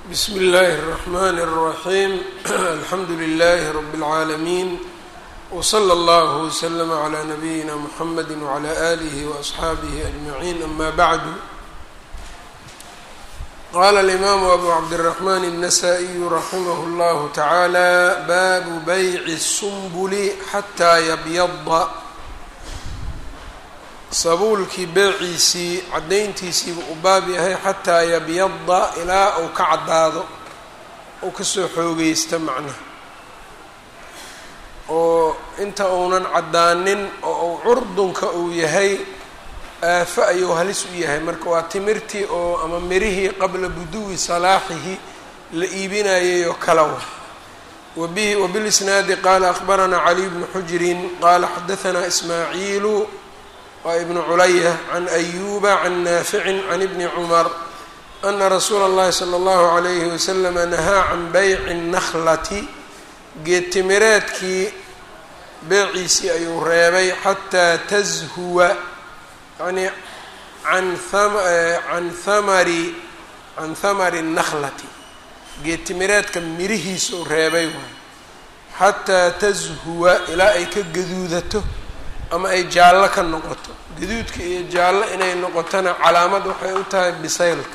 bsm اllaahi الرحmn الرaحيم alxamdu لlh رb العaalمين وslى اllه وslm عlى نbyina mحamd وعlى آlih وأصxaabih أجمعين ama bعd qala الإmam أbu cabdالرحmn النsائي raximh اllah taعalى bab byc الsنbl xatى ybyضa sabuulkii beeciisii caddayntiisiiba u baab yahay xataa yabyada ilaa uu ka caddaado uu kasoo xoogeysta macnaha oo inta uunan caddaanin oo uu curdunka uu yahay aafo ayuu halis u yahay marka waa timirtii oo ama mirihii qabla buduwi salaaxihi la iibinayay oo kala wa wabihi wabilisnaadi qaala akhbaranaa caliy bnu xujrin qaala xadahanaa ismaaciilu waa ibnu culaya can ayuba can naaficin can ibni cumar ana rasuula اllahi salى اllahu عalayhi waslama nahaa can bayci الnaklati geedtimireedkii beeciisii ayuu reebay xataa tashuwa yani an can hamari can hamari الnaklati geedtimireedka mirihiisuu reebay waay xataa tashuwa ilaa ay ka gaduudato ama ay jaallo ka noqoto gaduudka iyo jaallo inay noqotona calaamad waxay u tahay bisaylka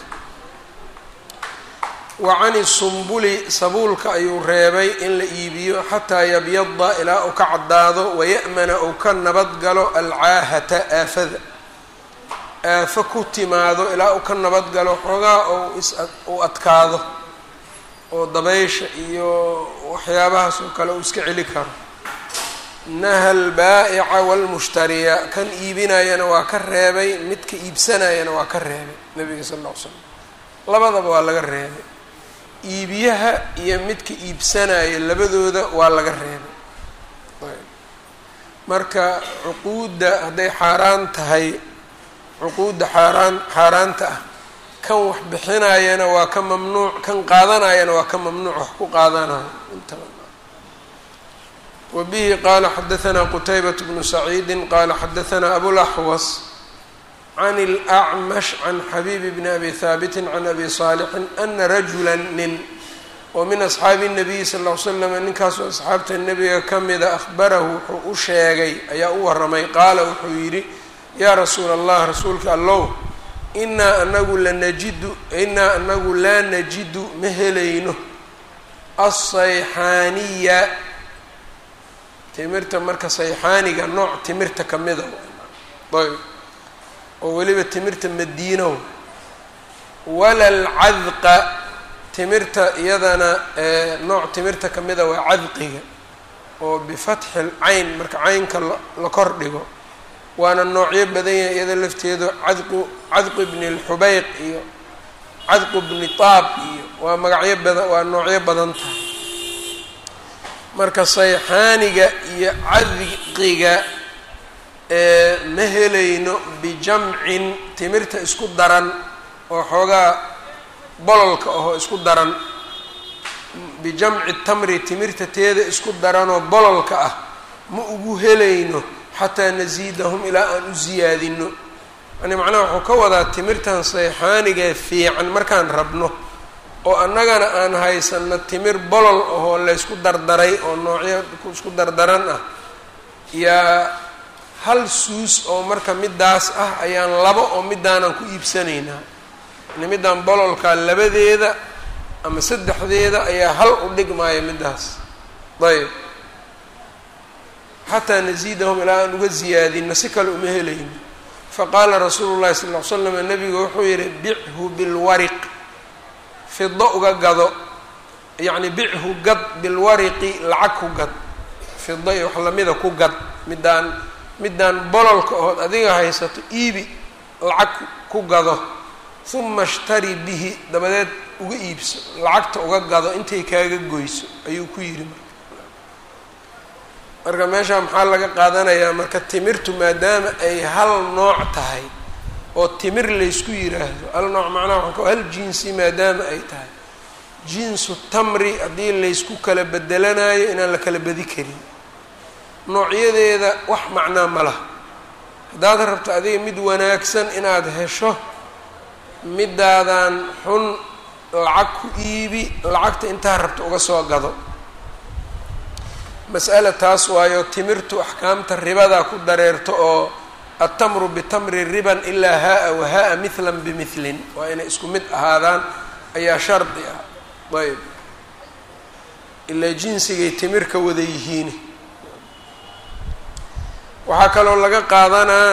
wa cani sumbuli sabuulka ayuu reebay in la iibiyo xataa yabyada ilaa uu ka caddaado waya'mana uu ka nabad galo alcaahata aafada aafo ku timaado ilaa uu ka nabad galo xoogaa ou is uu adkaado oo dabaysha iyo waxyaabahaas oo kale uu iska celi karo naha albaa'ica waalmushtariya kan iibinayana waa ka reebay midka iibsanayana waa ka reebay nabiga sal alla ly slam labadaba waa laga reebay iibiyaha iyo midka iibsanaya labadooda waa laga reebay marka cuquudda hadday xaaraan tahay cuquudda xaaraan xaaraanta ah kan wax bixinayana waa ka mamnuuc kan qaadanayana waa ka mamnuuc wax ku qaadanayo intaba wbihi qala xadaثna qtaybaة bnu saciidi qala xadaثna abulaxwas can اlأcmash can xabiib bni abi haabiti can abi صaalixin ana rajula nin oo min asxaabi الnabiyi sal ll ly slam ninkaasoo asxaabta nebiga ka mida ahbarahu wuxuu u sheegay ayaa u waramay qaala wuxuu yidhi yaa rasuula allah rasuulka allow inaa anagu lanajidu inaa anagu laa najidu ma helayno asayxaaniya timirta marka sayxaaniga nooc timirta ka mida ayb oo weliba timirta madiino wala alcadqa timirta iyadana nooc timirta ka mida waa cadqiga oo bifatxi lcayn marka caynka la kor dhigo waana noocyo badan yahay iyada lafteedu cadqu cadqu bni lxubeyq iyo cadqu bni taab iyo waa magacyo badan waa noocyo badan tahay marka sayxaaniga iyo cadqiga ma helayno bijamcin timirta isku daran oo xoogaa bololka ahoo isku daran bijamci tamri timirta teeda isku daranoo bololka ah ma ugu helayno xataa nasiidahum ilaa aan u siyaadino yani macnaha wuxuu ka wadaa timirtan sayxaaniga fiican markaan rabno oo annagana aan haysano timir bolol ahoo laysku dardaray oo noocyo isku dardaran ah yaa hal suus oo marka midaas ah ayaan labo oo midaanan ku iibsanaynaa yani midaan bololkaa labadeeda ama saddexdeeda ayaa hal u dhigmaaya midaas ayb xataa nasiidahum ilaa aan uga siyaadino si kale uma helayno faqaala rasuulu llahi sal ll ly slam nabigu wuxuu yihi bichu bilwariq fido uga gado yacni bichu gad bilwariqi lacag ku gad fido iyo wax lamida ku gad midaan midaan bololka ood adiga haysato iibi lacag ku gado huma ishtari bihi dabadeed uga iibso lacagta uga gado intay kaaga goyso ayuu ku yidhi marka marka meeshaa maxaa laga qaadanayaa marka timirtu maadaama ay hal nooc tahay oo timir laysku yiraahdo hal nooc macnaha waxaa ka hal jinsi maadaama ay tahay jinsu tamri haddii laysku kala bedelanayo inaan la kala bedi karin noocyadeeda wax macnaa ma laha haddaad rabto adiga mid wanaagsan inaad hesho midaadan xun lacag ku iibi lacagta intaa rabta uga soo gado mas'ala taas waayo timirtu axkaamta ribadaa ku dareerto oo altamru bitamri riban ilaa haa-a wa haa-a mithlan bimidlin waa inay isku mid ahaadaan ayaa shardi ah ayb ilaa jinsigay timir ka wada yihiin waxaa kaloo laga qaadanaa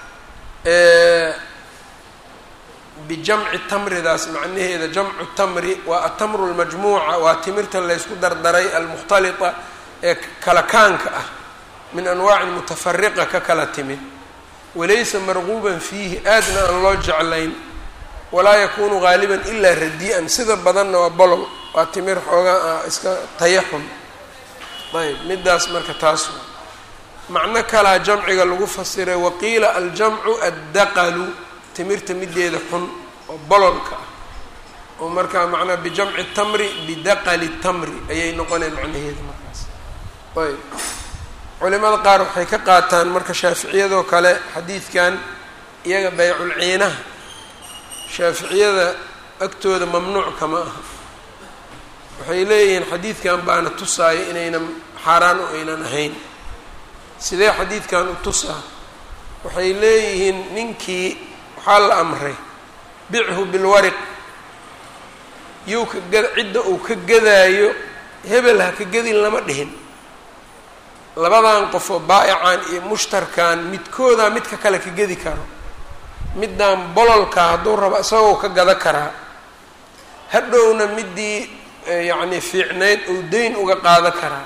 bijamci tamridaas macnaheeda jamcu tamri waa atamru lmajmuuca waa timirta laysku dardaray almukhtalita ee kala kaanka ah min anwaacin mutafariqa ka kala timid walaysa marquuban fiihi aadna aan loo jeclayn walaa yakunu gaaliban ilaa radi-an sida badanna waa bolol waa timir xoogaa ah iska tayaxun ayb midaas marka taas macno kalaa jamciga lagu fasiray waqiila aljamcu addaqalu timirta mideeda xun oo bololka ah oo markaa macnaa bijamci tamri bidaqali tamri ayay noqoneen macnaheeda markaas ayb culimada qaar waxay ka qaataan marka shaaficiyadoo kale xadiidkan iyaga bayculciinaha shaaficiyada agtooda mamnuuc kama aha waxay leeyihiin xadiidkan baana tusaaya inaynan xaaraan oo aynan ahayn sidee xadiidkan u tusaa waxay leeyihiin ninkii waxaa la amray bichu bilwariq yow ka gad cidda uu ka gadaayo hebel ha ka gadin lama dhihin labadan qofoo baa'ican iyo mushtarkan midkoodaa midka kale ka gedi karo middan bololka hadduu rabo isagoo ka gada karaa hadhowna midii yacni fiicnayd ou deyn uga qaada karaa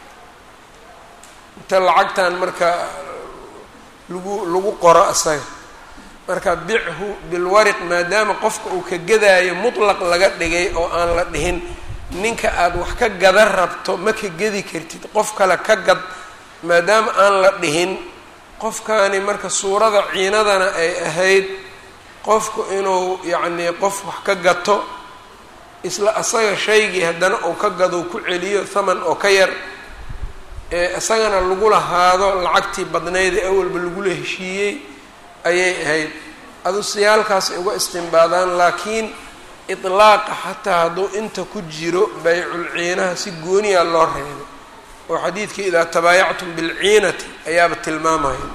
inta lacagtan marka lagu lagu qoro isaga marka bichu bilwariq maadaama qofka uu ka gadaayo mutlaq laga dhigay oo aan la dhihin ninka aada wax ka gada rabto ma ka gedi kartid qof kale ka gad maadaama aan la dhihin qofkaani marka suurada ciinadana ay ahayd qofku inuu yacnii qof wax ka gato isla asaga shaygii haddana uu ka gado ku celiyo thaman oo ka yar ee isagana lagu lahaado lacagtii badnayd ee awalba lagula heshiiyey ayay ahayd adu siyaalkaas ay uga istimbaadaan laakiin itlaaqa xataa hadduu inta ku jiro baycul ciinaha si gooniya loo reebay oo xadiidkii idaa tabaayactum bilciinati ayaaba tilmaamaya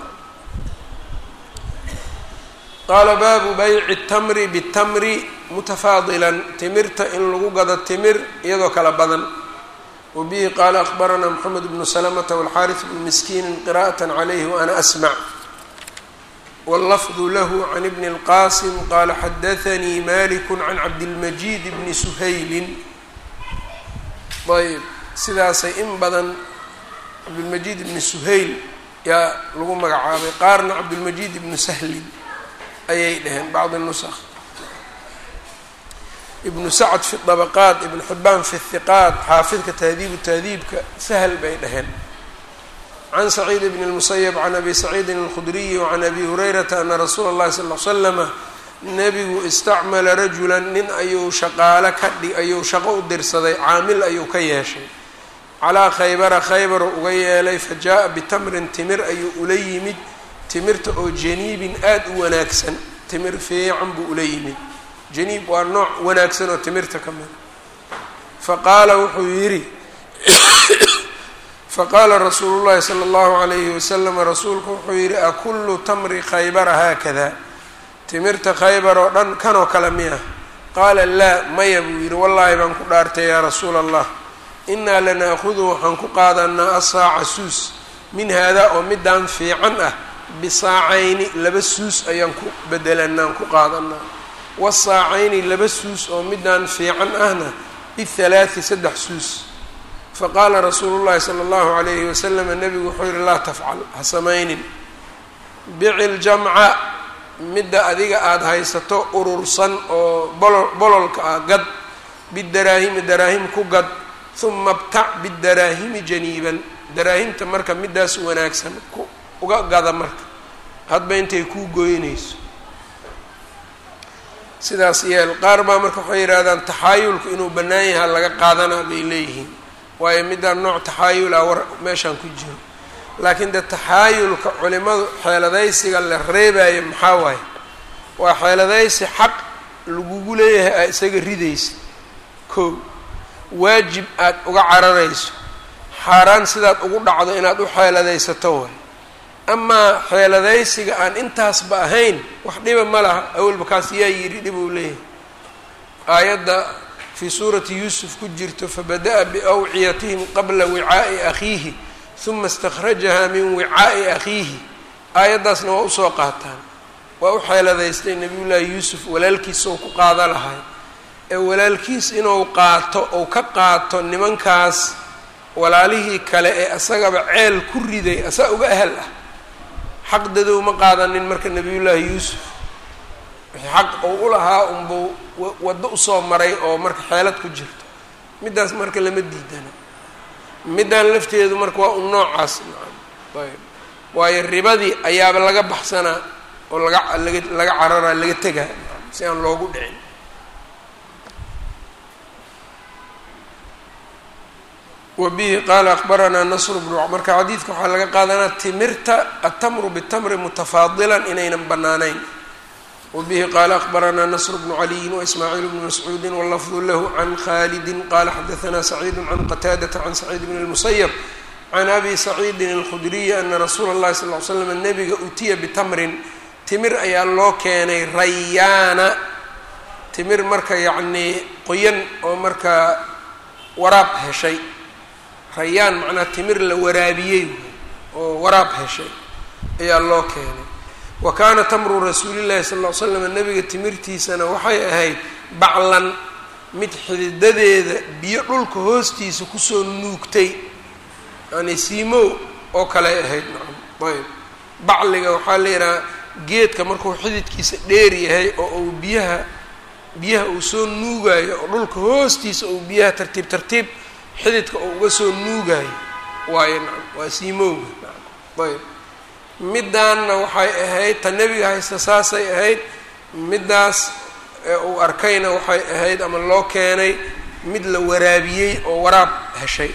qaala baabu bayci tamri bitamri mutafaadilan timirta in lagu gado timir iyadoo kala badan wa bihi qaala akbaranaa moxamed bnu salamata walxaaris bnu miskiinin qira'at calayhi waana asmac wاllafdu lahu can ibni اlqasim qaala xadaanii maliku can cabdilmajiid bni suhaylin ayb sidaasay in badan cabdilmajiid ibni suhayl yaa lagu magacaabay qaarna cabdilmajiid ibnu sahlin ayay dhaheen bacd nusakh ibnu sacd fi dabaqaat ibnu xibaan fi hiqaat xaafidka tahdiibu tahdiibka sahl bay dhaheen can saciid bn اlmusayb can abi saciidin اlkhudriyi wacan abi hurayrata ana rasuula اllahi sal l slama nebigu istacmala rajula nin ayuu shaqaale ka dhig ayuu shaqo u dirsaday caamil ayuu ka yeeshay calaa khaybara khaybar uga yeelay fa jaa-a bitamrin timir ayuu ula yimid timirta oo janiibin aada u wanaagsan timir fiican buu ula yimid janiib waa nooc wanaagsan oo timirta ka mid fa qaala wuxuu yidhi faqaala rasuulu llahi sala allahu calayhi wasalam rasuulku wuxuu yidhi akullu tamri khaybara haakada timirta khaybar oo dhan kanoo kale miya qaala laa maya buu yidhi wallaahi baan ku dhaartay yaa rasuula allah innaa lanaakudu waxaan ku qaadanaa asaaca suus min haadaa oo midaan fiican ah bisaacayni laba suus ayaan ku bedelanaan ku qaadanaa wasaacayni laba suus oo midaan fiican ahna bihalaati saddex suus faqaala rasuulu llahi sala allahu calayhi wasalam nebigu wuxuu yihi laa tafcal ha samaynin bici ljamca midda adiga aada haysato urursan oo bolo bololka ah gad bidaraahimi daraahim ku gad huma btac bidaraahimi janiiban daraahimta marka midaas wanaagsan ku uga gada marka hadba intay kuu goynayso sidaas yeel qaar baa marka waxay yidhahdaan taxaayulku inuu bannaan yaha laga qaadanaa bay leeyihiin waayo midaan nooc taxaayul ah war meeshaan ku jiro laakiin dee taxaayulka culimadu xeeladaysiga la reebayo maxaa waaye waa xeeladaysi xaq lagugu leeyahay aad isaga ridaysa kow waajib aad uga cararayso xaaraan sidaad ugu dhacdo inaad u xeeladaysato way amaa xeeladaysiga aan intaasba ahayn wax dhiba ma laha awalba kaas yaa yidhi dhib uu leeyahay aayadda fii suurati yuusuf ku jirto fabada'a biawciyatihim qabla wicaa'i akhiihi huma istakhrajaha min wicaa'i akhiihi aayaddaasna waa usoo qaataan waa u xeeladaystay nabiyullaahi yuusuf walaalkiisa ou ku qaada lahay ee walaalkiis inuu qaato ou ka qaato nimankaas walaalihii kale ee asagaba ceel ku riday asaa uga ahal ah xaq dadow ma qaadanin marka nabiyullaahi yuusuf wixii xaq uu u lahaa unbuu waddo usoo maray oo marka xeelad ku jirto middaas marka lama diidana middaan lafteedu marka waa un noocaas ayb waayo ribadii ayaaba laga baxsanaa oo laga laga laga cararaa laga tegaa si aan loogu dhicin wabihi qaala akbaranaa nasru bnu marka xadiidka waxaa laga qaadanaa timirta atamru bitamri mutafaadilan inaynan bannaanayn wabihi qaala akbaranaa nasr bnu caliyin waismaaciil bnu mascuudi wallafdu lahu can khalidi qaala xadaanaa saciidu can qataadata can saciid bn اlmusayab can abi saciidin alkhudriyi ana rasuula اllahi sal l slam nabiga utiya bitamrin timir ayaa loo keenay rayaana timir marka yacnii qoyan oo markaa waraab heshay rayaan macnaa timir la waraabiyey oo waraab heshay ayaa loo keenay wa kaana tamru rasuulillahi sal ll ly slam nabiga timirtiisana waxay ahayd baclan mid xididadeeda biyo dhulka hoostiisa kusoo nuugtay yani siimow oo kaley ahayd nacam ayb bacliga waxaa la yidhaha geedka markuu xididkiisa dheer yahay oo uu biyaha biyaha uu soo nuugaayo oo dhulka hoostiisa uu biyaha tartiib tartiib xididka oo uga soo nuugaayo waayo nacam waa siimowga nacam ayb middaanna waxay ahayd ta nebiga haysta saasay ahayd middaas uu arkayna waxay ahayd ama loo keenay mid la waraabiyey oo waraab heshay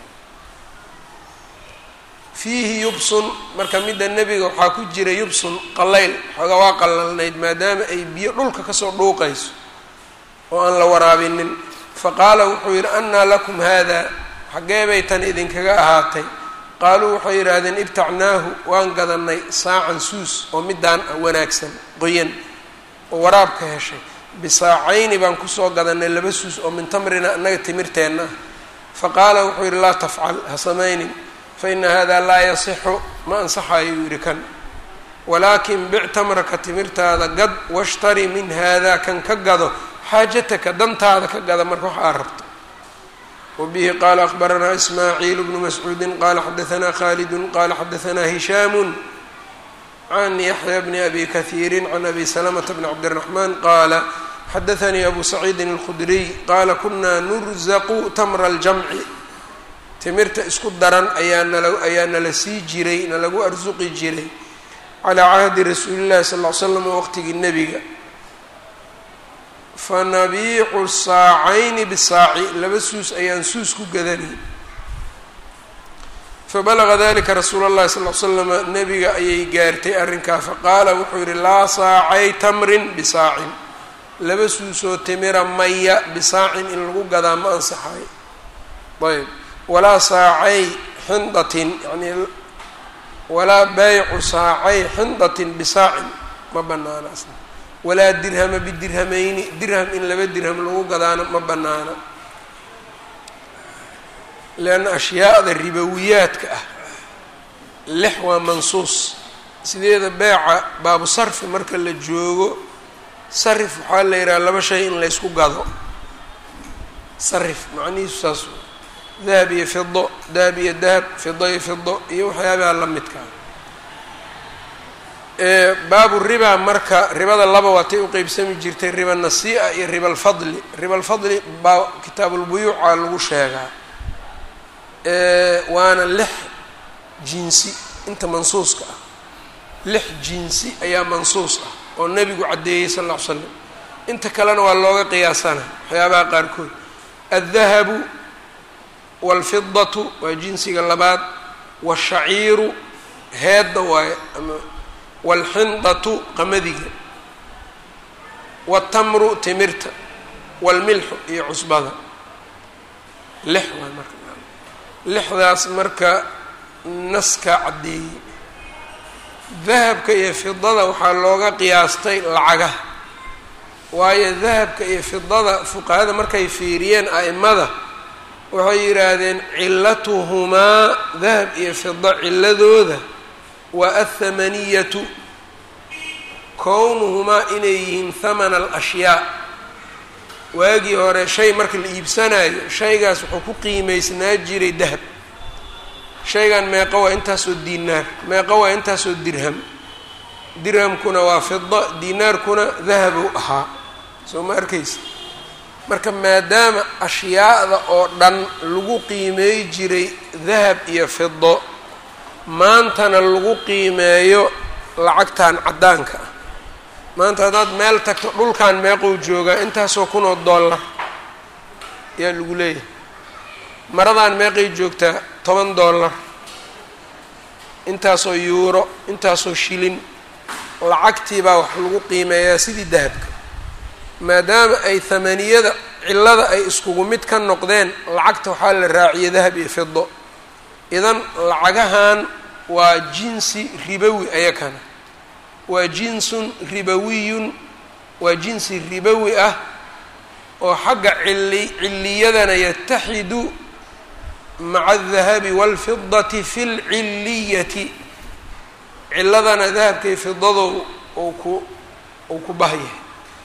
fiihi yubsun marka midda nebiga waxaa ku jira yubsun qallayl xoogaa waa qallalnayd maadaama ay biyo dhulka kasoo dhuuqayso oo aan la waraabinin faqaala wuxuu yidhi annaa lakum haada xaggee bay tan idinkaga ahaatay qaaluu waxay yidhaahdeen ibtacnaahu waan gadanay saacan suus oo middaan ah wanaagsan qoyan oo waraabka heshay bisaacayni baan kusoo gadanay laba suus oo min tamrina annaga timirteenna ah faqaala wuxuu yidhi laa tafcal ha samaynin faina hada laa yasixu ma ansaxayo yuu yidhi kan walaakin bic tamraka timirtaada gad washtari min hada kan ka gado xaajataka dantaada ka gada marka wax aad rabto wabihi qaala akbaranaa ismaaciil bnu mascuudi qaala xadaanaa khalidu qaala xadaanaa hishaamu can yaxya bni abi kahiiri can abi salamata bni cabdiraxmaan qaala xadaanii abu saciidin alkhudriy qaala kunaa nurzaqu tamra aljamci timirta isku daran ayaa nala ayaa nala sii jiray nalagu arsuqi jiray calaa cahdi rasuuli llahi sal ll ly slam waqtigii nebiga fanabiicu saacayni bisaaci laba suus ayaan suus ku gadanay fabalaga dalika rasuula اllahi sal l slama nebiga ayay gaartay arrinkaa faqaala wuxuu yidhi laa saacay tamrin bisaacin laba suusoo timira maya bisaacin in lagu gadaa ma ansaxayo ayb walaa saacay xindatin yani walaa baycu saacay xindatin bisaacin ma banaana asna walaa dirhama bidirhamayni dirham in laba dirham lagu gadaana ma banaana leanna ashyaada ribowiyaadka ah lix waa mansuus sideeda beeca baabu sarfi marka la joogo sarif waxaa la yidhaha laba shay in laysku gado sarif macnihiisu saas dahab iyo fido dahab iyo dahab fido iyo fido iyo waxyaabaha la midkaa baabu riba marka ribada laba waatay u qeybsami jirtay riba nasii'a iyo riba alfadli riba alfadli baa kitaabulbuyuuca lagu sheegaa waana lix jinsi inta mansuuska ah lix jinsi ayaa mansuus ah oo nebigu caddeeyey sal alla ly slam inta kalena waa looga qiyaasana waxyaabaha qaarkood addahabu waalfidatu waa jinsiga labaad waashaciiru heedda waaye ama waalxindatu qamadiga watamru timirta waalmilxu iyo cusbada lix waay marka lixdaas marka naska caddeeyey dahabka iyo fidada waxaa looga qiyaastay lacagaha waayo dahabka iyo fidada fuqahada markay fiiriyeen a'imada waxay yidhaahdeen cilatuhumaa dahab iyo fida ciladooda waa athamaniyatu kownuhumaa inay yihiin thamana alashyaa waagii hore shay marka la iibsanayo shaygaas wuxuu ku qiimaysnaa jiray dahab shaygan meeqo waa intaasoo diinaar meeqo waa intaasoo dirham dirhamkuna waa fida diinaarkuna dahabu ahaa soo ma arkaysa marka maadaama ashyaada oo dhan lagu qiimeey jiray dahab iyo fido maantana lagu qiimeeyo lacagtan caddaanka ah maanta haddaad meel tagto dhulkan meeqou joogaa intaasoo kun oo dollar ayaa lagu leeyahay maradan meeqay joogtaa toban dollar intaasoo yuuro intaasoo shilin lacagtii baa wax lagu qiimeeyaa sidii dahabka maadaama ay hamaniyada cillada ay iskugu mid ka noqdeen lacagta waxaa la raaciyay dahab iyo fido idan lacagahan waa jinsi ribowi ayakana waa jinsun ribawiyun waa jinsi ribowi ah oo xagga cili ciliyadana yataxidu maca aldahabi waalfidati fi lciliyati ciladana dahabkay fidado uu ku uu ku bahyahay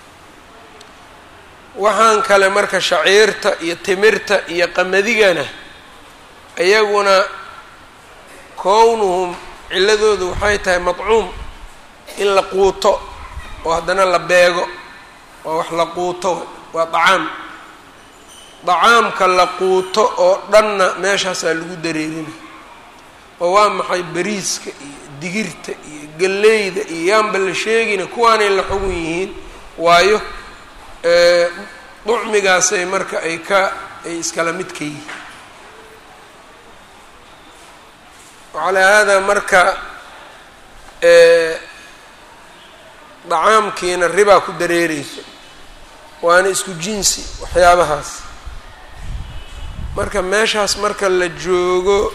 waxaan kale marka shaciirta iyo timirta iyo qamadigana iyaguna kownuhum ciladoodu waxay tahay madcuum in la quuto oo haddana la beego waa wax la quuto waa dacaam dacaamka la quuto oo dhanna meeshaasaa lagu dareerina oo waa maxay bariiska iyo digirta iyo galleyda iyo yaanba la sheegina kuwaanay la xugun yihiin waayo ducmigaasay marka ay ka ay iskala mid ka yihiin calaa haadaa marka dacaamkiina ribaa ku dareereyso waana isku jinsi waxyaabahaas marka meeshaas marka la joogo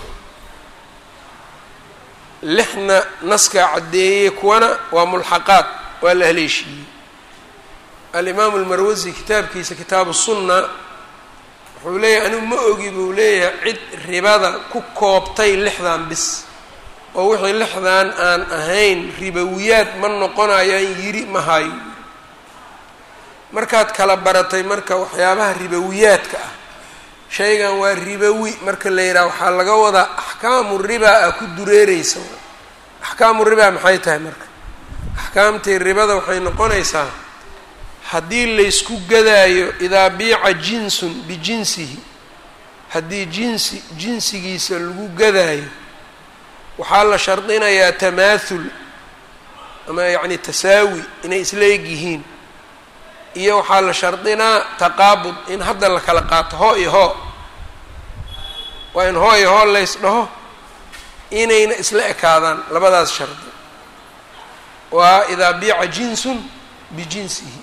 lixna naskaa caddeeyey kuwana waa mulxaqaad waa la haleeshiiyey alimaamu almarwasi kitaabkiisa kitaabu sunna wuxuu leeyahay anigu ma ogi buu leeyahay cid ribada ku koobtay lixdan bis oo wixii lixdan aan ahayn ribowiyaad ma noqonayaan yiri ma hayo markaad kala baratay marka waxyaabaha ribowiyaadka ah shaygan waa ribowi marka la yidhaha waxaa laga wadaa axkaamu ribaa a ku dureereysa axkaamu ribaa maxay tahay marka axkaamtii ribada waxay noqonaysaa haddii laysku gadaayo idaa biica jinsun bijinsihi haddii jinsi jinsigiisa lagu gadaayo waxaa la shardinayaa tamaathul ama yacni tasaawi inay isla eg yihiin iyo waxaa la shardinaa taqaabud in hadda la kala qaato hoo iyo hoo waa in hoo iyo hoo lays dhaho inayna isla ekaadaan labadaas shardi waa idaa biica jinsun bijinsihi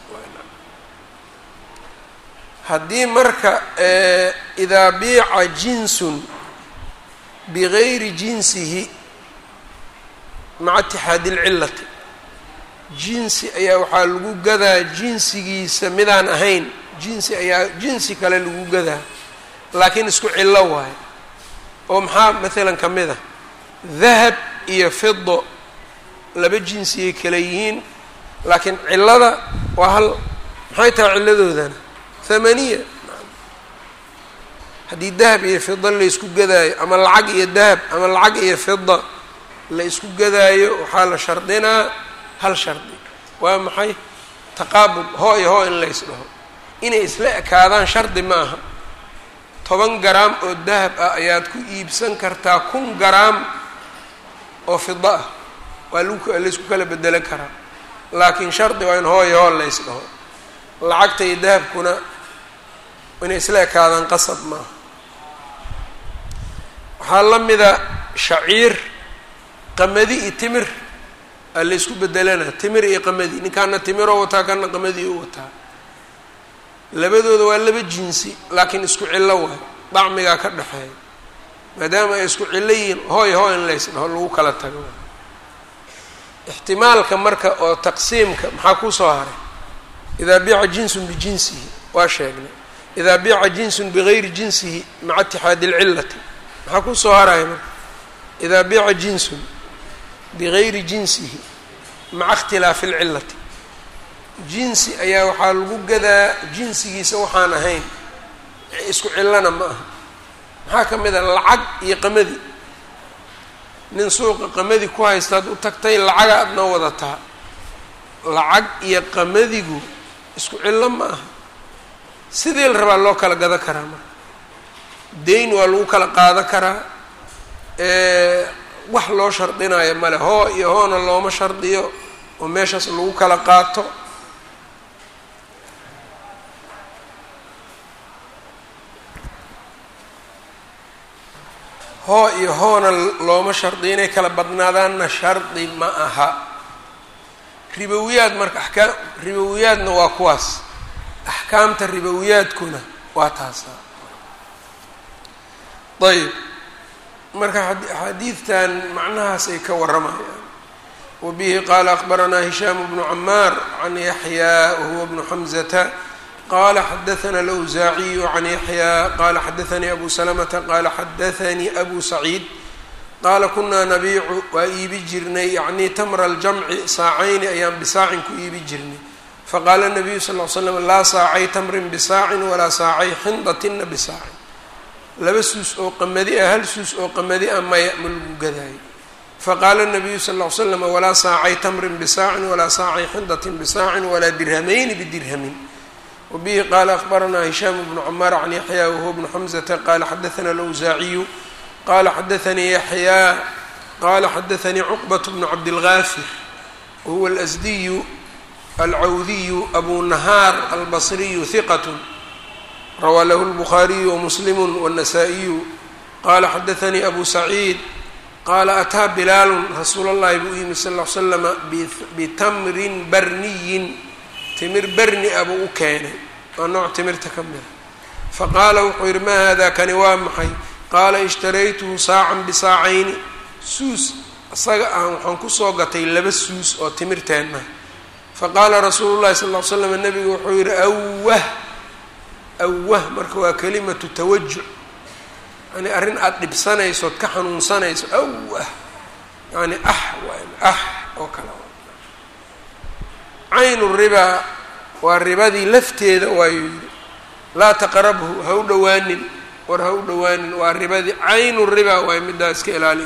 haddii marka idaa biica jinsun bigayri jinsihi maca itixaadi ilcillati jinsi ayaa waxaa lagu gadaa jinsigiisa midaan ahayn jinsi ayaa jinsi kale lagu gadaa laakiin isku cillo waayo oo maxaa maalan ka mid a dahab iyo fido laba jinsiyay kale yihiin laakiin cillada waa hal maxay tahay cilladoodana thamaniya haddii dahab iyo fida la isku gadaayo ama lacag iyo dahab ama lacag iyo fida la isku gadaayo waxaa la shardinaa hal shardi waa maxay taqaabud hoo iyo hoo in lays dhaho inay isla ekaadaan shardi ma aha toban garaam oo dahab ah ayaad ku iibsan kartaa kun garaam oo fida ah waa lagu laysku kala bedelo karaa laakiin shardi waa in hoo iyo hoo lays dhaho lacagta iyo dahabkuna inay isla ekaadaan qasab maaha waxaa la mida shaciir qamadi iyo timir laysku bedelana timir iyo qamadi ninkaana timiroo wataa kana qamadii u wataa labadooda waa laba jinsi laakiin isku cillo waay dacmigaa ka dhexeeya maadaama ay isku cillo yihiin hooy hooy in lays dhaho lagu kala tago ixtimaalka marka oo taqsiimka maxaa kusoo haray idaa biica jinsun bijinsihi waa sheegnay idaa biica jinsun bigayri jinsihi maca itixaadi ilcillati maxaa kusoo haraya marka idaa biica jinsun bigayri jinsihi maca ikhtilaafi alcillati jinsi ayaa waxaa lagu gadaa jinsigiisa waxaan ahayn isku cillana ma aha maxaa ka mid a lacag iyo qamadi nin suuqa qamadi ku haystaad u tagtay lacaga aad noo wadataa lacag iyo qamadigu isku cillo ma aha sidii la rabaa loo kala gado karaa marka dayn waa lagu kala qaado karaa wax loo shardinayo male hoo iyo hoona looma shardiyo oo meeshaas lagu kala qaato hoo iyo hoona looma shardiyo inay kala badnaadaanna shardi ma aha ribowiyaad marka axkaam ribowiyaadna waa kuwaas axkaamta ribowiyaadkuna waa taasa ayb marka xadiidtan macnahaas ay ka warramayaan wabihi qaala akbaranaa hishaamu bnu camaar can yaxyaa wahuwa bnu xamzata qala xadaثna alawsaaciyu can yaxyaa qala xadaثanii abu salamata qala xadaثanii abu saciid qaala kunaa nabiicu waa iibi jirnay yacni tamra aljamci saacayni ayaan bisaacin ku iibi jirnay faqaala nabiyu sal l slam laa saacay tamrin bisaacin walaa saacay xindatina bisaacin laba suus oo qamadi ah hal suus oo qamadi ah maya ma lagu gadaayo faqaala nabiyu sal l slam walaa saacay tamrin bisaacin walaa saacay xindatin bisaacin walaa dirhamayni bidirhamin wbihi qaala akbaranaa hishaam bnu camaar can yaxyaa wahuwa bnu xamzata qala xadaثna alawsaaciyu qala xadaثanii yaxyaa qala xadaثanii cuqbat bnu cabdilgaafir wahuwa alasdiyu alcawdiyu abu nahaar albasriyu hiqat rawaa lahu lbukhaariyu wamuslimu wالnasaa-iyu qala xadaثanii abu saciid qaala ataa bilaalu rasuul اllahi buu yimi sal l slama bitamrin barniyin timir berni a buu u keenay waa nooc timirta ka mida faqaala wuxuu yidhi maa hada kani waa maxay qaala ishtaraytuhu saacan bisaacayni suus isaga ah waxaan kusoo gatay laba suus oo timirteenna faqaala rasuulu llahi sal ll ly slam nabigu wuxuu yidhi awah awah marka waa kalimatu tawajuc yani arrin aada dhibsanaysood ka xanuunsanayso awah yani ah waay ah oo kale caynu ribaa waa ribadii lafteeda waayuu yidhi laa taqrabhu ha u dhowaanin war ha u dhowaanin waa ribadii caynu ribaa waay middaa iska ilaaliy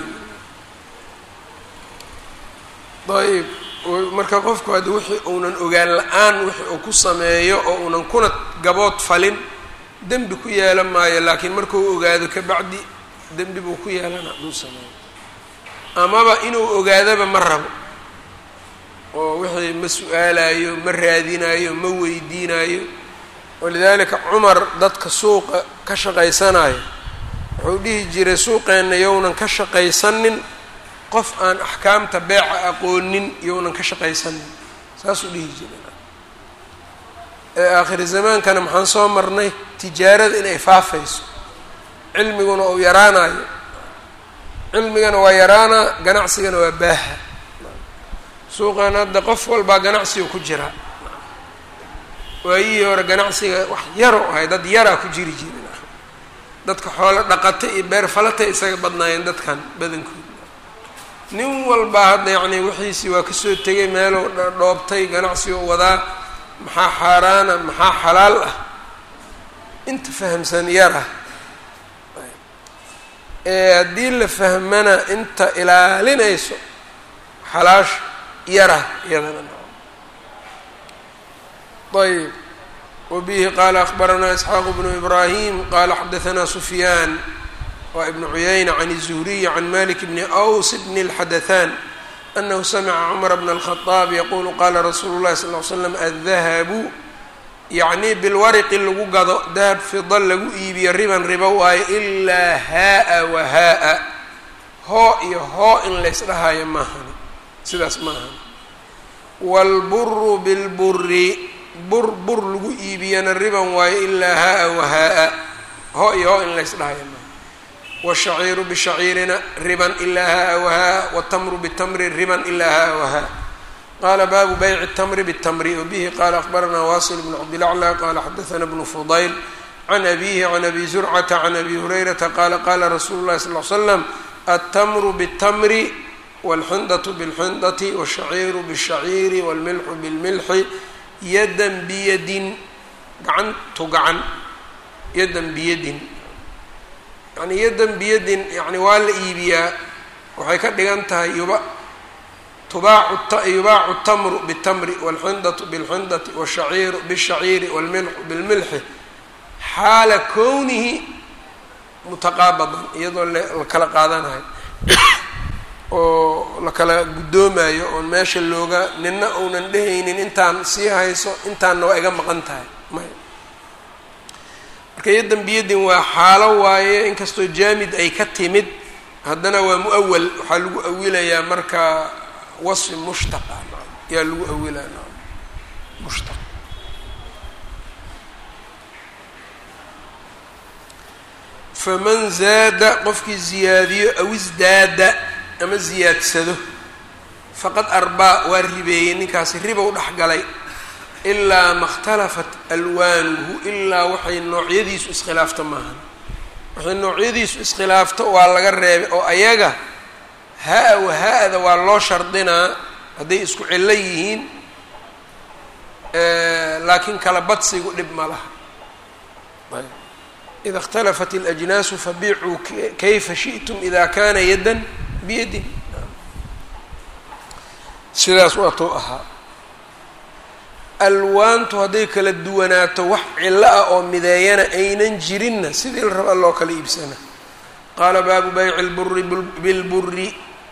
ayb marka qofku haddi wixii uunan ogaan la-aan wixii uu ku sameeyo oo uunan kuna gabood falin dembi ku yeelan maayo laakiin markuu ogaado kabacdi dembi buu ku yeelana hadduu sameeyo amaba inuu ogaadaba ma rabo oo wixii ma su-aalayo ma raadinayo ma weydiinayo walidaalika cumar dadka suuqa ka shaqaysanayo wuxuu dhihi jiray suuqeenna yownan ka shaqaysanin qof aan axkaamta beeca aqoonin yownan ka shaqaysanin saasuu dhihi jiray ee aakhiri zamaankana maxaan soo marnay tijaarada inay faafayso cilmiguna uu yaraanayo cilmigana waa yaraanaa ganacsigana waa baaha suuqan hadda qof walbaa ganacsiga ku jira waayihii hore ganacsiga wax yaro ahay dad yaraa ku jiri jirin dadka xoolo dhaqata iyo beer falatay isaga badnaayeen dadkan badankooda nin walbaa hadda yacni wixiisii waa kasoo tegay meeluu dhoobtay ganacsiga wadaa maxaa xaaraana maxaa xalaal ah inta fahamsan yara ee haddii la fahmana inta ilaalinayso xalaasha yara iyadana ayb wabihi qaala akbaranaa isxaaq bnu ibraahim qaala xadaanaa sufyaan waa ibnu cuyayna can الzuhriy can malik bni aws bni اlxadaثan anahu samica cumar bna الkhaطaab yaqulu qala rasuulu اlahi sal ly slam addahabu yacni bilwariqi lagu gado dahab fida lagu iibiyo riban ribo waayo ilaa haa-a wa haa-a hoo iyo hoo in laysdhahayo maahani sidaas ma aha waalburu bilburi bur bur lagu iibiyana riban waayo ilaa haa-a wahaa-a ho iyo ho in laysdhahaya ma washaciiru bishaciirina riban ilaa haa-a wahaa-a watamru bitamri riban ilaa haa-a wahaa qala baabu bayci الtamri bالtamri wbihi qala akbaranaa wasil bn cabdilaclى qala xadaثna bnu fudayl can abihi can abi zurcata can abi hurayrata qala qala rasuulu اlahi sal ly slam altamru bالtamri wاlxindaة bاlxindati wالshaciiru bالshaciiri wاlmilxu bاlmilxi yadan biyadin gacantu gacan yadan biyadin yani yadan biyadin yani waa la iibiyaa waxay ka dhigan tahay yuba yubaacu tamru btamri wاlxindatu bاlxindati wالshaciiru bالshaciiri wاlmilxu bilmilxi xaala kownihi mutaqaabadan iyadoo la kala qaadanayo oo la kala guddoomayo oon meesha looga nina uunan dhehaynin intaan sii hayso intaanna waa iga maqan tahay may marka yadan biyadin waa xaalo waaye inkastoo jaamid ay ka timid haddana waa muawal waxaa lagu awilayaa marka wasfi mushtaqa yaa lagu awilaa mushtaq faman zaada qofkii ziyaadiyo aw isdaada ama ziyaadsado faqad arbaa waa ribeeyey ninkaasi ribow dhex galay ilaa ma اkhtalafat alwaanuhu ilaa waxay noocyadiisu iskhilaafta maahan waxay noocyadiisu iskhilaafto waa laga reebay oo ayaga ha-a waha-da waa loo shardinaa hadday isku cillo yihiin laakiin kala badsigu dhib ma laha ida اkhtalafat اlأjnaasu fabiicuu kayfa shiئtum ida kana yadan biyadin sidaas waatuu ahaa alwaantu hadday kala duwanaato wax cillo ah oo mideeyana aynan jirinna sidii la rabaa loo kala iibsana qaala baabu bayci اlburi bilburi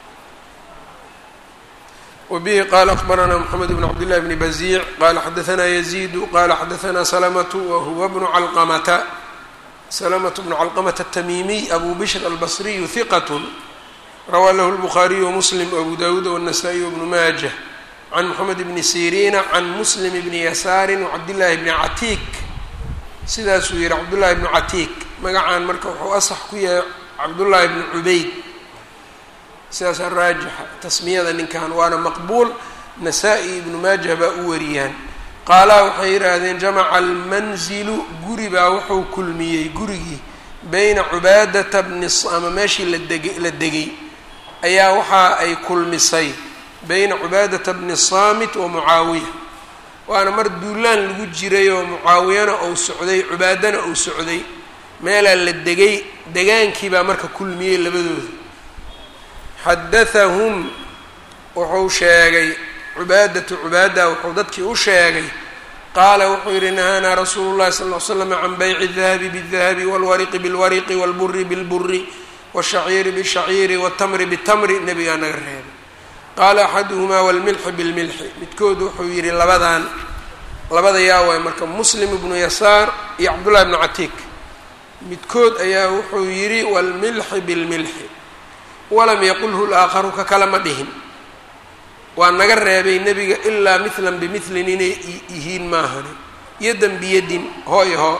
wbihi qala akbaranaa mxamed bn cabd llahi bni baziic qala xadaanaa yaziidu qala xadaanaa salamatu wahuwa bnu calqamata salamatu bnu calqamata atamiimiy abu bishr albasriyu hiqat rawaa lahu lbukhaariyu wamuslim abu dawuud wالnasaa-iy wbnu maajah can moxamed bni siriina can muslim bni yasaari wacabdillaahi bni catiik sidaasuu yihi cabdullaahi bnu catiik magacaan marka wuxuu asax ku yahay cabdullaahi bni cubayd sidaasaa raajixa tasmiyada ninkan waana maqbuul nasaa-i ibnu maajah baa u wariyaan qaalaa waxay yidhaahdeen jamaca almanzilu guri baa wuxuu kulmiyey gurigii beyna cubaadata bni ama meeshii ladeg la degay ayaa waxa ay kulmisay beyna cubaadata bni saamit wa mucaawiya waana mar duulaan lagu jiray oo mucaawiyana ou socday cubaadana ou socday meelaa la degay degaankii baa marka kulmiyey labadooda xadathahum wuxuu sheegay cubaadatu cubaada wuxuu dadkii u sheegay qaala wuxuu yihi nahaanaa rasuulu llahi sal l slam can bayci dahabi bidahabi walwariqi bilwariqi walburi bilburi washaciiri bishaciiri watamri bitamri nebigaa naga reebay qaala axaduhumaa walmilxi bilmilxi midkood wuxuu yihi labadan labada yaa waay marka muslim ibnu yasaar iyo cabdullahi bnu catiik midkood ayaa wuxuu yidhi walmilxi bilmilxi walam yaqulhu laakharu ka kale ma dhihin waa naga reebay nebiga ilaa mithlan bimilin inay yihiin maahani yadan biyadin hooy hoo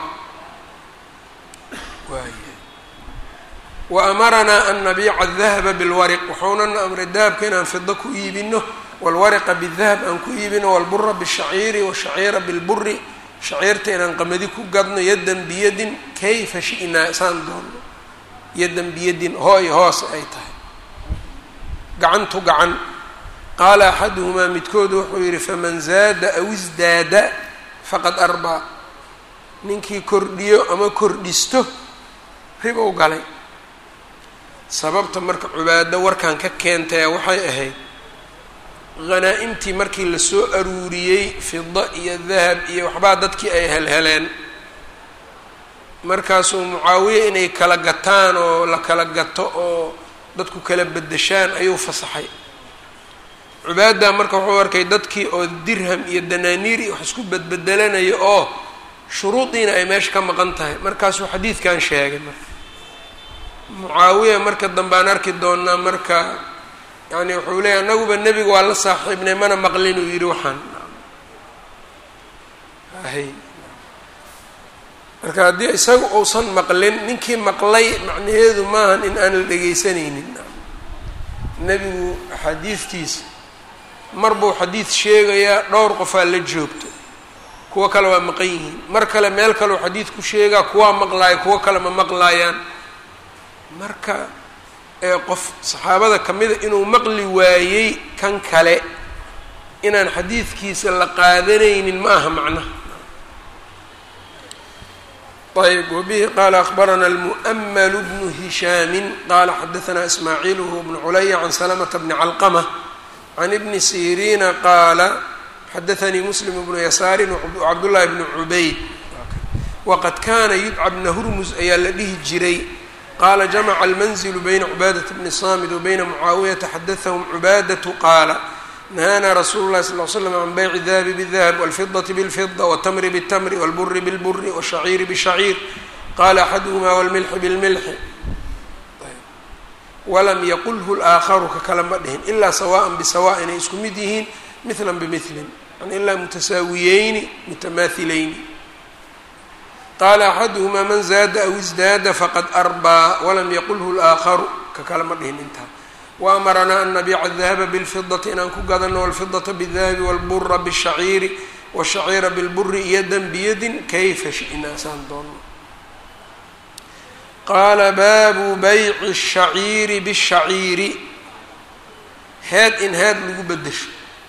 wa amaranaa an nabiica dahaba bilwariq wuxuunana amray dahabka inaan fido ku iibino walwariqa bidahab aan ku iibino walbura bishaciiri washaciira bilburi shaciirta inaan qamadi ku gadno yadan biyadin kayfa shi'naa isaan doonno yadan biyadin hooy hoos ay tahay gacantu gacan qaala axaduhumaa midkood wuxuu yidhi faman zaada aw isdaada faqad arbaa ninkii kordhiyo ama kordhisto ribow galay sababta marka cubaado warkan ka keentaya waxay ahayd hanaa-imtii markii lasoo aruuriyey fida iyo dahab iyo waxbaa dadkii ay helheleen markaasuu mucaawiye inay kala gataan oo la kala gato oo dadku kala bedeshaan ayuu fasaxay cubaada marka wuxuu arkay dadkii oo dirham iyo danaaniir iyo wax isku bedbedelanayo oo shuruudiina ay meesha ka maqan tahay markaasuu xadiidkan sheegay marka mucaawiya marka dambe aan arki doonaa marka yani wuxuu leeyay anaguba nebiga waa la saaxiibnay mana maqlin uu yidhi waxaan hay marka haddii isaga uusan maqlin ninkii maqlay macnaheedu maahan in aan la dhegaysanaynin nebigu axaadiidtiisa mar buu xadiid sheegayaa dhowr qofaa la joogto kuwo kale waa maqan yihiin mar kale meel kaleu xadiid ku sheegaa kuwaa maqlaaya kuwo kale ma maqlaayaan marka ee qof saxaabada ka mida inuu maqli waayey kan kale inaan xadiidkiisa la qaadanaynin ma aha macnaha ayb wbihi qala akbarana almu'ml bnu hishaami qala xadaثna ismaaciil whuwa bnu culaya can salamta bni calqmة can ibni siriina qaala xadaثanii muslim bnu yasaari cabdullahi bni cubayd waqad kana yudca bna hurmus ayaa la dhihi jiray qala jamaca almanzilu bayna cubaadaةa bni samid wabayna mucaawiyata xadaثahum cubaadaةu qaala nahaana rasuulu اlahi sal l slam can bayci dahabi bاdahab wاlfidaةi bاlfida wاtamri bالtamri wاlburi bاlburi wالshaciiri bالshaciir qala axaduhma wاlmilxi bاlmilxi walam yaqulhu اlaakharu ka kale ma dhihin ilaa sawaءa bisawa inay isku mid yihiin mila bimilin yani ilaa mutasaawiyeyni mutamaahilayni qaala axaduhmaa man zaada aw isdaada faqad arbaa walam yaqulhu اlaakharu ka kale ma dhihin intaa waamaranaa an nabiica adahaba bilfidati inaan ku gadano walfidata bidahabi walbura bishaciiri washaciira bilburi yadan biyadin kayfa shi'naa saan doonno qaala baabu bayci الshaciiri bالshaciiri head in head lagu bedesho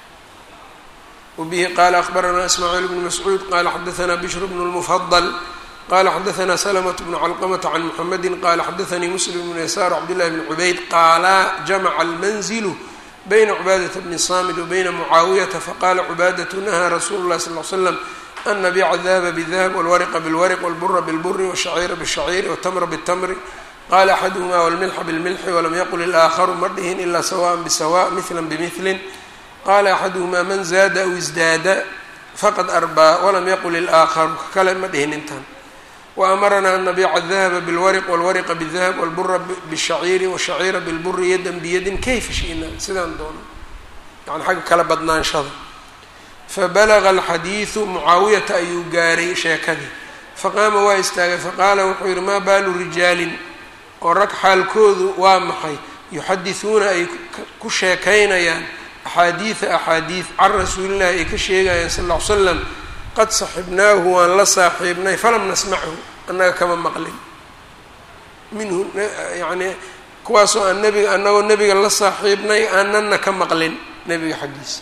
wabihi qaala akbaranaa ismaaciil bnu mascuud qaala xadaثna bishr bnu اlmufadl qala xadaثna slmة bn clqmة can mxamedi qala xadaثanii muslim bn yasaar cabdالlahi bn cubayd qaala jamaca almanzilu bayna cubaadaةa bni samid wabayna mucaawiyata faqala cubaadaةu nahaa rasulu اlahi sal ly slam an nabiica dahaba bdahab wاlwarqa bاlwarq wاlbura bاlburi wالshaciira bالshaciiri wاtamra bالtamri qala axaduhma wاlmilxa bاlmilxi walam yaqul اlaakharu ma dhihin ila sawaءa bsawa mila bmilin qala axaduhma man zaada aw isdaada faqad arbaa walam yaqul اlaakharu ka kale ma dhihin intan waamaranaa an nabiica adahaba bilwariq walwariqa bidahab walbura bishaciiri washaciira bilburi yadan biyadin kayfa shi'na sidaan doono yani xagga kala badnaanshada fabalaga alxadiidu mucaawiyata ayuu gaaray sheekadii faqaama waa istaagay faqaala wuxuu yihi maa baalu rijaalin oo rag xaalkoodu waa maxay yuxadisuuna ay ku sheekaynayaan axaadiida axaadiid can rasuulillahi ay ka sheegayaan sal ll ly slam qad saxibnaahu waan la saaxiibnay falam nasmachu annaga kama maqlin minhu yacni kuwaasoo aan nebiga annagoo nebiga la saaxiibnay aananna ka maqlin nebiga xaggiisa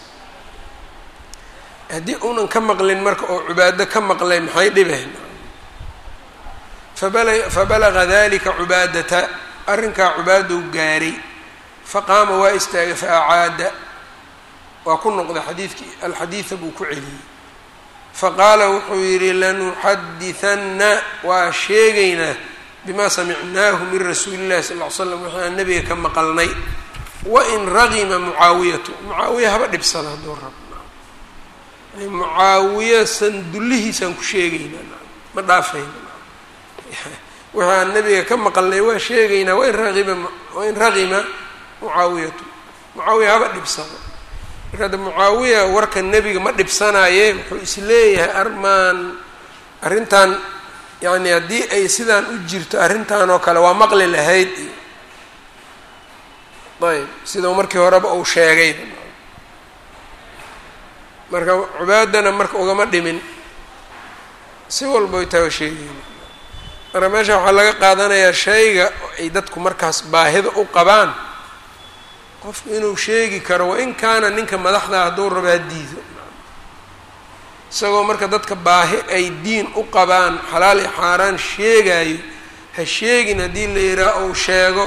haddii uunan ka maqlin marka oo cibaado ka maqlay maxay dhibeen fabala fabalaga dalika cubaadata arrinkaa cubaadou gaaray faqaama waa istaagay fa acaada waa ku noqday xadiidkii alxadiida buu ku celiyey faqaala wuxuu yidhi lanuxadihanna waa sheegaynaa bimaa samicnaahu min rasuuli llahi sal ly slam wixii aan nabiga ka maqalnay wain ragima mucaawiyatu mucaawiya haba dhibsada hadduu rab mucaawiya sandullihiisaan ku sheegaynaa ma dhaafayna wixii aan nabiga ka maqalnay waa sheegaynaa wain raima wain ragima mucaawiyatu mucaawiya haba dhibsada marka adda mucaawiya warka nebiga ma dhibsanaaye wuxuu isleeyahay armaan arrintan yacni haddii ay sidaan u jirto arrintan oo kale waa maqli lahayd iyo ayb sidau markii horeba uu sheegay marka cubaadana marka ugama dhimin si walba taa sheegeyn marka meesha waxaa laga qaadanayaa shayga ay dadku markaas baahida u qabaan qofku inuu sheegi karo wain kaana ninka madaxdaa hadduu rabo ha diido isagoo marka dadka baahi ay diin u qabaan xalaal iyo xaaraan sheegayo ha sheegin haddii la yidhaah ou sheego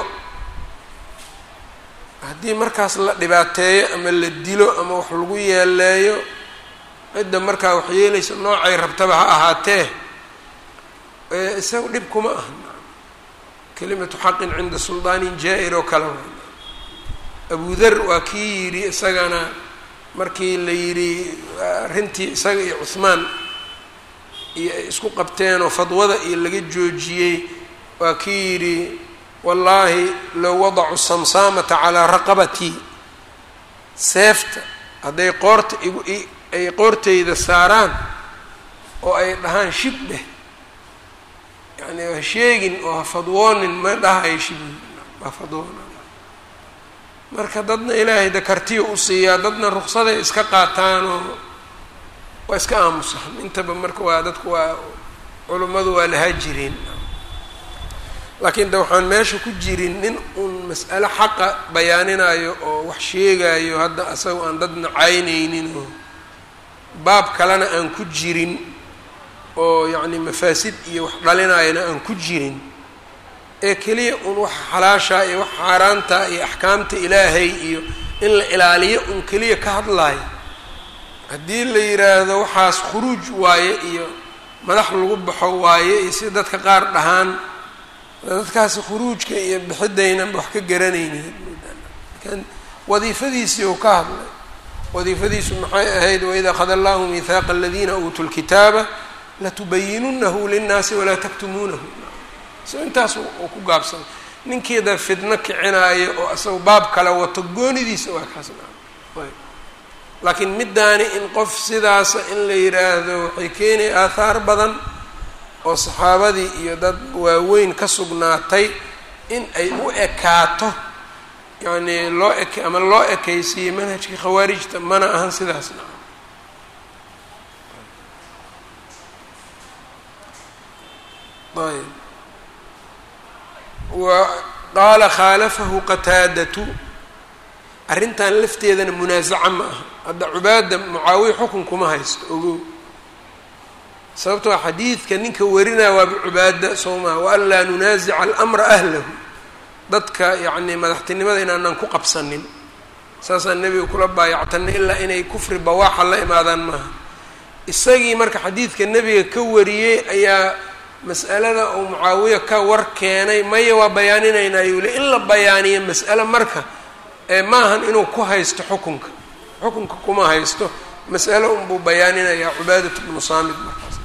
haddii markaas la dhibaateeyo ama la dilo ama wax lagu yeeleeyo cidda markaa wax yeelaysa noocay rabtaba ha ahaatee isaga dhib kuma aha kelimatu xaqin cinda suldaanin jaa-ir oo kale wa abu dar waa kii yidhi isagana markii la yidhi arrintii isaga iyo cuhmaan iyo ay isku qabteenoo fadwada iyo laga joojiyey waa kii yidhi wallaahi low wadacu samsaamata calaa raqabatii seefta hadday qoorta igu ay qoortayda saaraan oo ay dhahaan shib dheh yani ha sheegin oo ha fadwoonin ma dhahayo shibhi waa fadwoona marka dadna ilaahay da kartiya u siiyaa dadna ruksaday iska qaataan oo waa iska aamusaan intaba marka waa dadku waa culummadu waa lahaa jireen laakiin de waxaan meesha ku jirin nin uun mas'alo xaqa bayaaninayo oo wax sheegayo hadda asaga aan dad nacaynaynin oo baab kalena aan ku jirin oo yacni mafaasid iyo wax dhalinayana aan ku jirin ee keliya un wax xalaasha iyo wax xaaraanta iyo axkaamta ilaahay iyo in la ilaaliyo un keliya ka hadlayo haddii la yidhaahdo waxaas khuruuj waaye iyo madax lagu baxo waaye iyo si dadka qaar dhahaan dadkaasi khuruujka iyo bixidaynanba wax ka garanaynin wadiifadiisii uu ka hadlay wadiifadiisu maxay ahayd waid akhada allahu mihaaqa aladiina uutuu lkitaaba latubayinunahu linnaasi walaa taktumuunahu so intaas uu ku gaabsaday ninkeeda fidno kicinaayo oo isaga baab kale wato goonidiisa waa kaasna laakiin middaani in qof sidaasa in la yidhaahdo waxay keenaya aathaar badan oo saxaabadii iyo dad waaweyn ka sugnaatay in ay u ekaato yacni loo eke ama loo ekaysiiyey manhajkii khawaarijta mana ahan sidaasna ayb wa qaala khaalafahu qataadatu arrintan lafteedana munaasaca ma aha hadda cubaada mucaawiya xukun kuma haysto ogow sababtoo xadiidka ninka warinaya waaba cubaada soo maha wa an laa nunaasica alamra ahlahu dadka yacni madaxtinimada inaanaan ku qabsanin saasaan nebiga kula baayactanay ilaa inay kufri bawaaxa la imaadaan maaha isagii marka xadiidka nebiga ka wariyey ayaa mas'alada uu mucaawiya ka war keenay maya waa bayaaninaynaa yuu le in la bayaaniyo mas'ale marka ee maahan inuu ku haysto xukunka xukunka kuma haysto mas'alo unbuu bayaaninayaa cubaadat bnu saamid markaas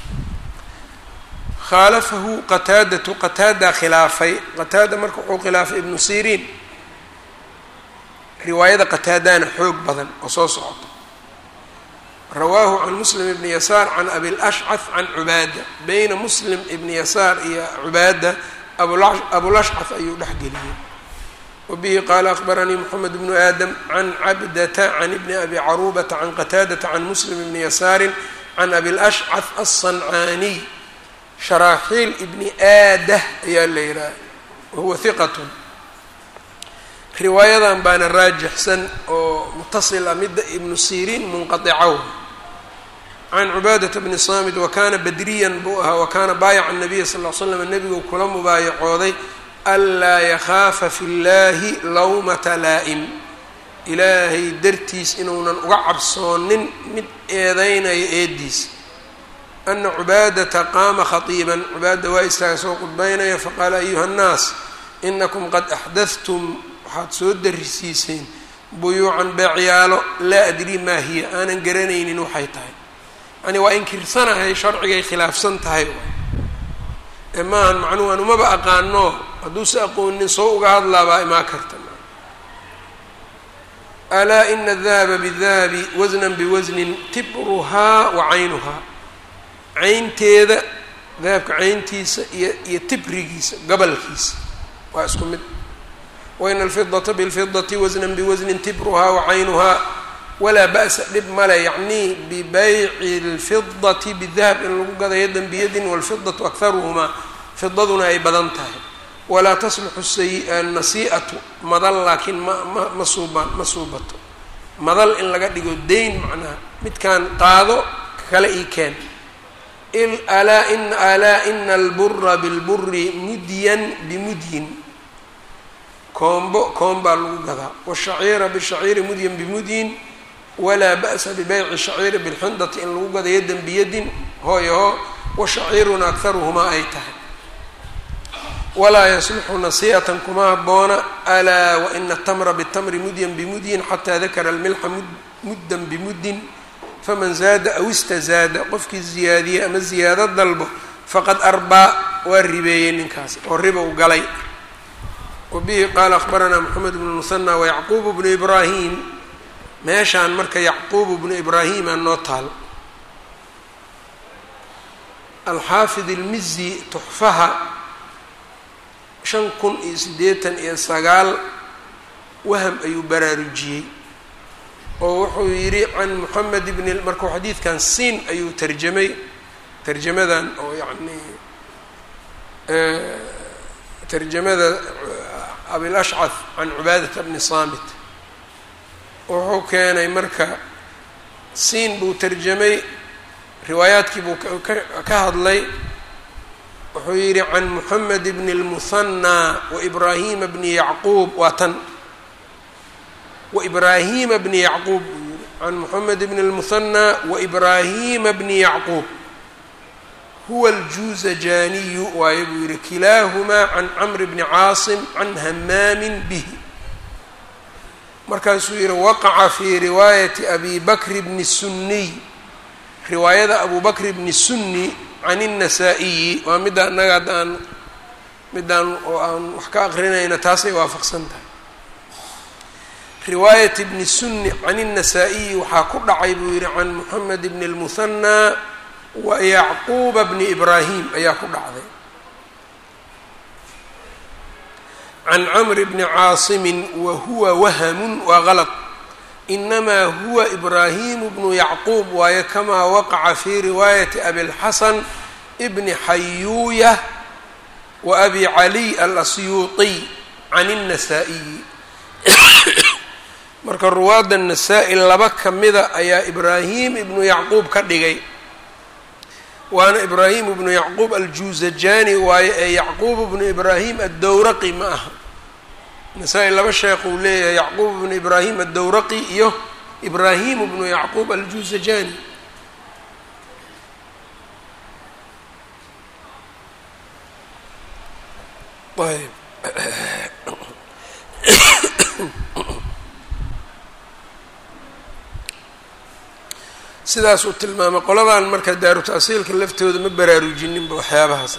khaalafahu qataadatu qataadaa khilaafay qataada marka wuxuu khilaafay ibnu siriin riwaayada qataadaana xoog badan oo soo socota rawaahu can muslim ibni yasaar can abilashcah can cubaada beyna muslim ibni yasaar iyo cubaada abulashcah ayuu dhexgeliyey wabihi qaala akhbaranii moxamed bnu aadam can cabdata can ibni abi caruubata can qataadata can muslim ibni yasaarin can abilashcah alsancaaniy sharaaxiil ibni aadah ayaa la yidhaha wahuwa hiqatun riwaayadan baana raajixsan oo mutasil ah midda ibnu siriin munqaicaw can cubaadata bni saamid wakana badriyan buu ahaa wakana baayaca nabiya sal l slam nebigu kula mubaayacooday anlaa yakhaafa fi llahi lawmata laa'im ilaahay dartiis inuunan uga cabsoonin mid eedeynaya eediis ana cubaadata qaama khatiiban cubaada waa istaaga soo qudbaynaya faqaala ayuha nnaas inakum qad axdadtum waxaad soo darisiiseen buyuucan beecyaalo laa adrii maa hiya aanan garanaynin waxay tahay yani waa inkirsanahay sharcigay khilaafsan tahay ee maahan macnuhu aan umaba aqaano hadduuse aqoonin soo uga hadlaa baa imaa karta alaa ina adahaba bidahabi wasnan biwasnin tibruhaa wa caynuhaa caynteeda dahabka cayntiisa iyo iyo tibrigiisa gabalkiisa waa isku mid waina alfidata bilfidati wasnan biwasnin tibruhaa wa caynuhaa walaa ba'sa dhib male yacnii bibayci اlfidati bidahab in lagu gadayo dan biyadin walfidatu akharuhumaa fidaduna ay badan tahay walaa tasluxu nasii'atu madal laakiin ma ma ma suubaan ma suubato madal in laga dhigo dayn macnaha midkaan qaado kale ii keen alaa in alaa ina albura bilburi mudyan bimudyin koombo koom baa lagu gadaa washaciira bishaciiri mudyan bimudyin walaa ba'sa bibayci shaciiri bilxindati in lagu gado yadan biyadin hooyaho washaciiruna akharuhumaa ay tahay walaa yasluxu nasii'atan kuma haboona alaa waina atamra bitamri mudyan bimudyin xataa dakara almilxa muddan bimuddin faman zaada aw istazaada qofkii ziyaadiyey ama ziyaado dalbo faqad arbaa waa ribeeyey ninkaas oo riba u galay wa bihi qaala akhbaranaa moxamed bnu musanى wayacquub bnu ibraahim meeshaan marka yacquub bnu ibraahima noo taal alxaafid ilmizi tuxfaha shan kun iyo siddeetan iyo sagaal waham ayuu baraarujiyey oo wuxuu yidhi can moxamed bni markuu xadiidkan siin ayuu tarjamay tarjamadan oo yacni tarjamada abilashcad can cubaadata bni saamit wuxuu keenay marka siin buu tarjamay riwaayaadkii buu ka hadlay wuxuu yidhi can moxamed bni اlmuhanaa waibraahima bni yacquub waa tan waibraahima bni yacquub buu yihi can moxamed bni اlmuhanaa waibraahima bni yacquub huwa aljuuzajaniyu waaye buu yihi kilaahumaa can camr bni caasim can hamaamin bihi markaasuu yihi waqaca fii riwaayati abi bakri bni sunniy riwaayada abu bakr bni sunni can الnasaa-iyi waa midda annaga hadda aan middaan oo aan wax ka aqrinayna taasay waafaqsan tahay riwaayat bni sunni can الnasaa-iyi waxaa ku dhacay buu yihi can moxamed bni اlmuhanaa wa yacquuba bni ibraahim ayaa ku dhacday can camr bni caasimin wa huwa wahamun waa galط inamaa huwa ibraahimu bnu yacquub waaye kamaa waqaca fii riwaayati abilxasan bni xayuuya wa abi caliy alasyuuطiy can الnasaa-iyi marka ruwaadda nasaa-i laba ka mida ayaa ibraahim ibnu yacquub ka dhigay waana ibraahim ibnu yacquub aljuuzajani waaye ee yacquub ibnu ibraahim addowraqi ma aha nasaa-i laba sheekh uu leeyahay yacquub ibnu ibraahim addowraqi iyo ibraahim ibnu yacquub aljuuzajani ayb sidaas uu tilmaamay qoladan marka daaru ta'siilka laftooda ma baraarujininba waxyaabahaas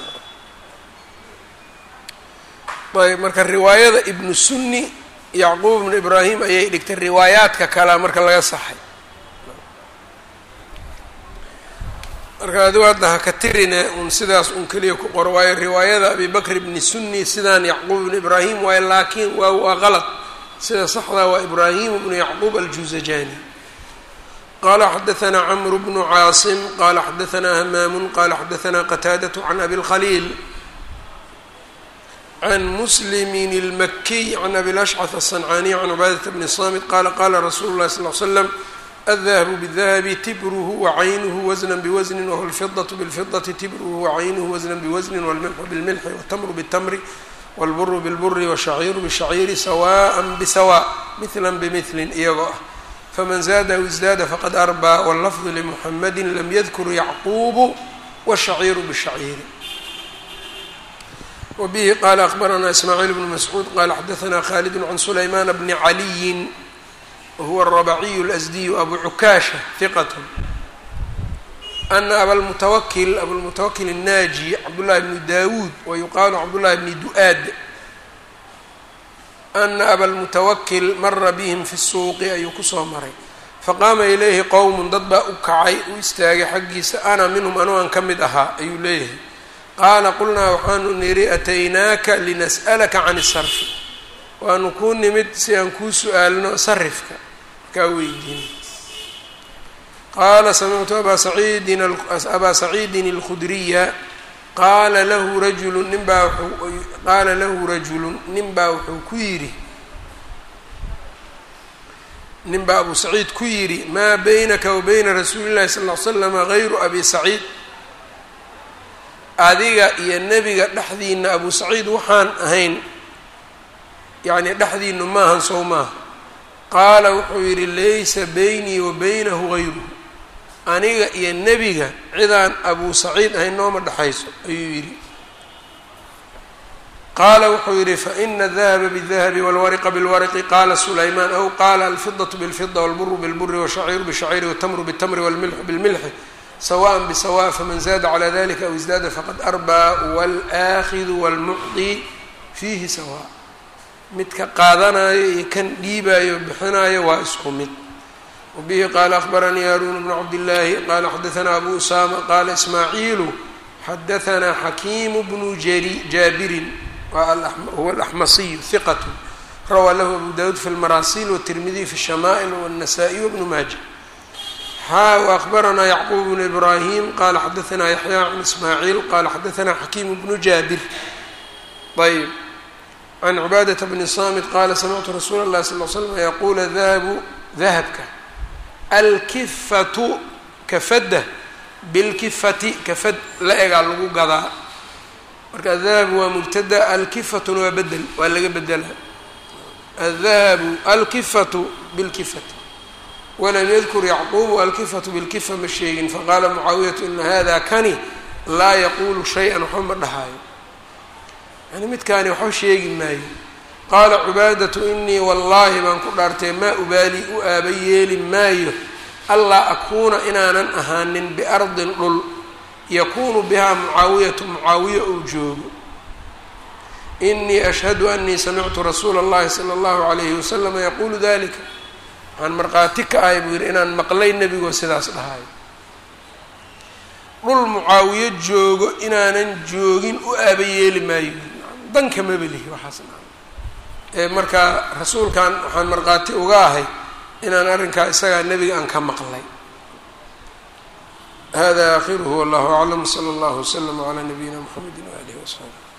ayb marka riwaayada ibnu sunni yacquub ibnu ibraahim ayay dhigtay riwaayaadka kalea marka laga saxay marka adigu hadda ha ka tirine un sidaas un keliya ku qoro waayo riwaayada abi bakr ibni sunni sidaan yacquub ibnu ibraahim waayo laakiin waa waa qalad sida saxdaa waa ibraahim ibnu yacquub aljuuzajani qala xadaثna cmr bnu caasim qala xadaثna hamaam qala xadaثna qataadaة can abi اlkhaliil can muslimin اlmakiy can abi lashcث الصancaniy can cubaadaة bni samit qala qala rasuulu اlahi sal ly slam الdahabu bالdahabi tibruhu wacaynuhu wasna bwasni whu اlfidaة bاlfidaةi tibruhu wacaynuhu wasna bwasni wاlmilxu bاlmilxi wاtamru bالtamri wاlburu bاlburi wالshaciiru bالshaciiri sawaءa bsawaء mila bmili iyagoo ah faman zaadahu isdaada faqad arbaa wاllafdu limuxamadi lam yadkur yacquubu wالshaciiru bالshaciiri wbihi qala akbaranaa ismaaciil bnu mascuud qala xadaثna khalid can sulaymaan bni caliyi wahuwa الrabaciyu اlasdiyu abu cukaasha hiqat ana abalmutawakil abulmutawakil الnaaji cabdullahi bni dawuud wayuqaalu cabdullahi bni du-aad ana abalmutawakil mara bihim fi suuqi ayuu kusoo maray faqaama ilayhi qowmun dad baa u kacay u istaagay xaggiisa ana minhum anuu aan ka mid ahaa ayuu leeyahay qaala qulnaa waxaanu nidhi ataynaaka linas'alaka can isarfi waanu kuu nimid si aan kuu su-aalno sarifka kaa weydiin qaala samictu abaa saciidin abaa saciidin alkhudriya qaala lahu rajulu ninbaa wuu qaala lahu rajulun ninbaa wuxuu ku yidhi ninbaa abu saciid ku yidhi maa baynaka wa bayna rasuuli llahi sal ll ly slama gayru abi saciid adiga iyo nebiga dhexdiina abu saciid waxaan ahayn yacni dhexdiinu maahan sow maaha qaala wuxuu yidhi laysa beynii wa baynahu gayruhu aniga iyo nebiga cidaan abu saciid ahayn nooma dhexayso ayuu yidhi qaala wuxuu yidhi faina adahaba bidahabi walwariqa bilwariqi qaala sulaymaan aw qaala alfidaةu bilfida walburu bilburi washaciiru bishaciiri watamru bitamri walmilxu bilmilxi sawaءa bisawaء faman zaada calى dalika aw isdaada faqad arbaa wاlآakidu wاlmucطi fiihi sawaء midka qaadanayo iyo kan dhiibayo bixinayo waa isku mid wbihi qala akhbaranii haarun bnu cabdillaahi qala xadaanaa abu usama qala ismaaciilu xadaanaa xakiimu bnu jaabirin huwa alaxmasiyu hiqat rawaa lahu abu dawuud fi lmaraasil wtirmidiy fi shamaa'il wاnnasaئي wbnu maaja xaa وأخbaranaa yacquub bnu ibrahim qala xadaanaa yaxya can ismaaciil qala xadaanaa xakiimu bnu jaabir ayb can cibaadaةa bni samit qala samictu rasuula اlahi sal l slm yaqula dahabu dahabka alkifatu kafadda bilkifati kafad la egaa lagu gadaa marka adahabu waa mubtada alkifatuna waa bedel waa laga bedela adahabu alkifatu bilkifati walam yadkur yacquubu alkifatu bilkifa ma sheegin faqaala mucaawiyatu ina hada kani laa yaquulu shay-an waxba ma dhahaayo yani midkaani waxba sheegi maayo qaala cubaadatu inii wallaahi baan ku dhaartay maa ubaali u aaba yeeli maayo allaa akuuna inaanan ahaanin biardin dhul yakuunu bihaa mucaawiyatu mucaawiya uu joogo inii ashhadu anii samictu rasuula اllahi sala اllahu alayhi wasalama yaquulu dalika waxaan markhaati ka ahay buu yidhi inaan maqlay nebigoo sidaas dhahayo dhul mucaawiyo joogo inaanan joogin u aaba yeeli maayo danka mabelihi waxaas ee markaa rasuulkan waxaan markhaati uga ahay inaan arrinkaa isagaa nebiga aan ka maqlay hada akhiruhu wallahu aclam sala allahu waslama calaa nabiyina mxamedi waalihi wasaxbi